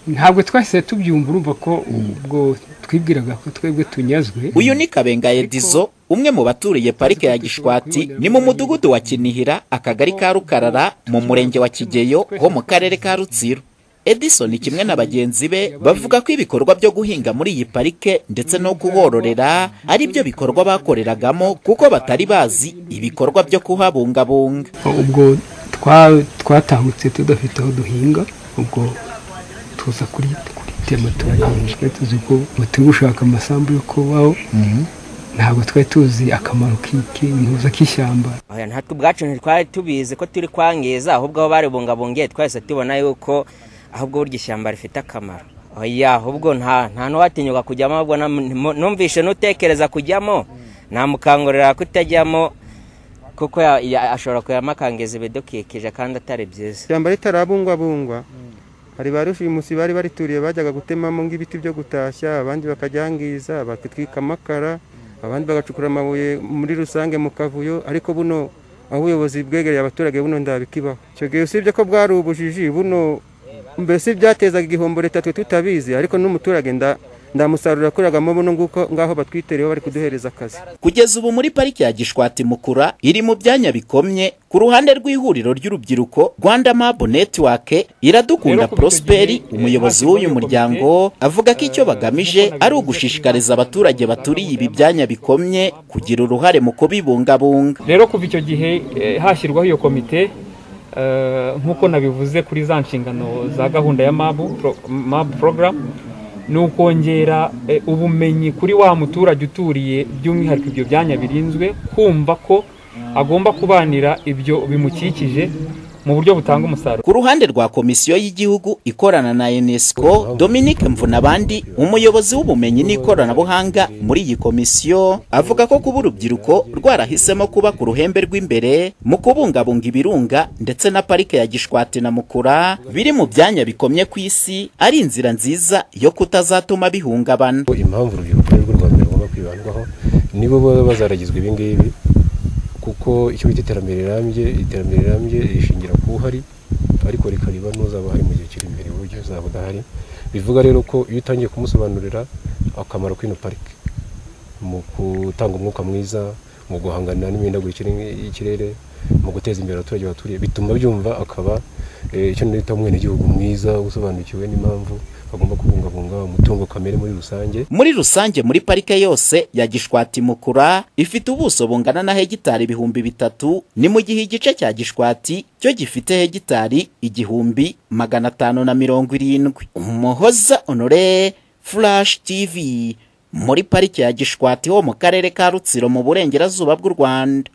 ntabwo twahise tubyumva urumva ko ubwo twibwiraga ko twebwe tunyazwe uyu ni kabenga edizo umwe mu baturiye parike ya gishwati ni mu mudugudu wa kinihira akagari ka rukarara mu murenge wa kigeyo ho mu karere ka rutsiro edison kimwe na bagenzi be bavuga ko ibikorwa byo guhinga muri iyi parike ndetse no kuhororera ari byo bikorwa bakoreragamo kuko batari bazi ibikorwa byo kuhabungabunga ubwo twa- twatahutse tudafite aho duhinga ubwo tuza kuri kuri tema turahinga twari tuzi ko ngo turi gushaka amasambu yo kubaho ntabwo twari tuzi akamaro k'intuza k'ishyamba oya natwe ubwacu ntitwari tubizi ko turi kwangiza ahubwo aho baribungabungiye twahise tubona yuko ahubwo burya ishyamba rifite akamaro oya ahubwo nta nta n'uwatinyuka kujyamo ahubwo nam- nimo- numvishe n'utekereza kujyamo namukangurira kutajyamo kuko ya- ya- ashobora kuyamakangiza ibidukikije kandi atari byiza ishyamba ritarabungwabungwa hari ba rushimusi bari barituriye bajyaga gutemamo nk'ibiti byo gutashya abandi bakajyangiza bakitwika amakara abandi bagacukura amabuye muri rusange mu kavuyo ariko buno aho ubuyobozi bwegereye abaturage buno ndabikibaho icyo gihe usibye ko bwari ubujiji buno mbese byatezaga igihombo leta twe tutabizi ariko n'umuturage nda ndamusaruro yakoreragamo buno nguko ngaho batwitereyeho bari kuduhereza akazi kugeza ubu muri parike ya gishwati mukura iri mu byanya bikomye ku ruhande rw'ihuriro ry'urubyiruko rwanda mabu netiwake iradukunda prosperi umuyobozi w'uyu muryango avuga ko icyo bagamije ari ugushishikariza abaturage baturiye ibi byanya bikomye kugira uruhare mu kubibungabunga rero kuva icyo gihe eh, hashyirwaho iyo komite eh, nk'uko nabivuze kuri za nshingano za gahunda ya mabu pro- mabu porogaramu ni ukongera eh, ubumenyi kuri wa muturage uturiye by'umwihariko ibyo byanya birinzwe kumva ko agomba kubanira ibyo bimukikije mu buryo butanga umusaruro ku ruhande rwa komisiyo y'igihugu ikorana na unesco dominique mvunabandi umuyobozi w'ubumenyi n'ikoranabuhanga muri iyi komisiyo avuga ko kuba urubyiruko rwarahisemo kuba ku ruhembe rw'imbere mu kubungabunga ibirunga ndetse na parike ya gishwati na mukura biri mu byanya bikomye ku isi ari inzira nziza yo kutazatuma bihungabana impamvu urubyiruko rwego rwa mbere rugomba kwibandwaho nibo baba bazaragizwa ibi ngibi kuko icyo bita iterambere rirambye iterambere rirambye rishingira ku uhari ariko rikariba n'uzaba uhari mu gihe kiri imbere uburyo uzaba udahari bivuga rero ko iyo utangiye kumusobanurira akamaro k'ino parike mu gutanga umwuka mwiza mu guhangana n'imihindagurikire y'ikirere mu guteza imbere abaturage baturiye bituma byumva akaba eh, icyo nita umwenegihugu mwiza usobanukiwe n'impamvu bagomba kubungabunga umutungo kamere muri rusange muri rusange muri parike yose ya gishwati mukura ifite ubuso bungana na hegitari ibihumbi bitatu ni mu gihe igice cya gishwati cyo gifite hegitari igihumbi magana atanu na mirongo irindwi umuhoza honore furashi tv muri parike ya gishwati ho mu karere ka rutsiro mu burengerazuba bw'u rwanda